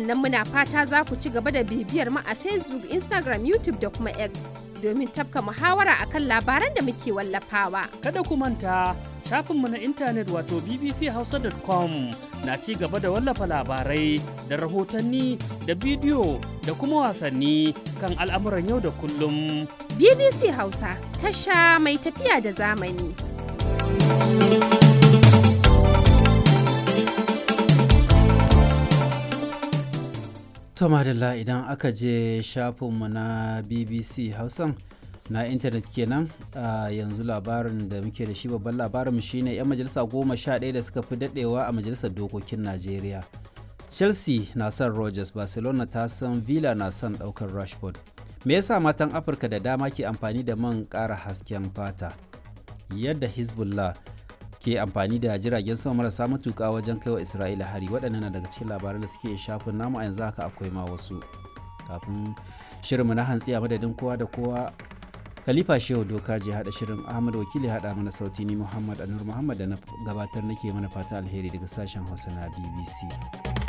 Sannan muna fata za ku ci gaba da bibiyar mu a Facebook, Instagram, YouTube da kuma X domin tafka muhawara akan labaran da muke wallafawa. Kada ku manta shafinmu na intanet wato bbchausa.com na ci gaba da wallafa labarai da rahotanni da bidiyo da kuma wasanni kan al'amuran yau da kullum. BBC Hausa tasha mai tafiya da zamani. To madalla idan aka je shafinmu na BBC Hausan na intanet kenan a yanzu labarin da muke da shi babban labarin shine 'yan majalisa goma sha ɗaya da suka fi daɗewa a majalisar dokokin Najeriya. Chelsea na son Rogers, Barcelona ta san Villa na son ɗaukar Rashford. Me yasa matan Afirka da dama ke amfani da man ƙara hasken fata? Yadda Hezbollah ke amfani da jiragen sama marasa matuƙa wajen kaiwa Isra'ila hari waɗannan na daga cikin labaran da suke shafin namu a yanzu haka akwai ma wasu. Kafin shirinmu na hantsi a madadin kowa da kowa Khalifa Shehu Doka je haɗa shirin Ahmad Wakili haɗa mana sauti ni Muhammad Anur Muhammad da na gabatar nake mana fata alheri daga sashen Hausa na BBC.